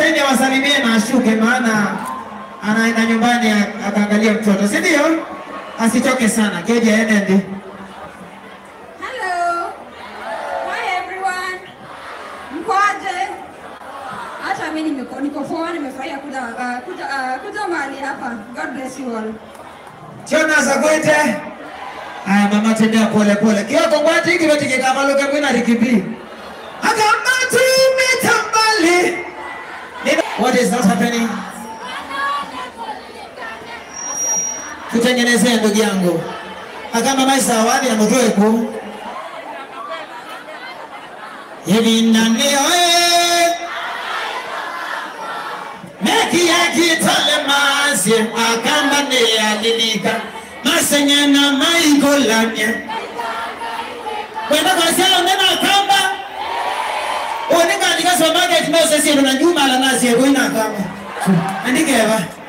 wacheni awasalimie na ashuke, maana anaenda nyumbani a- akaangalia mtoto, si ndio? Asichoke sana. Keji aende ndi. Hello. Hi everyone. Mkoaje? Hata mimi nimeko niko poa, nimefurahia kuja uh, kuja uh, kuja mahali hapa. God bless you all. Jonas Agwete. Aya mama tembea pole pole. Kioko ngwati kilo tikikamaluke mwina rikibi. Akamba tumetambali. Nina- What is not happening? Tutengenezee ndugu yangu. Akamba maisa awadi na mtoe ku. Hivi nani oe? Meki ya kitale masi akamba ne alilika. Masenye na maingolanye. Kwenda kwa sala nena akamba. Oninga andika supermarket mo sesi ndo na juma la nasi ya kuina akamba. Andike eva.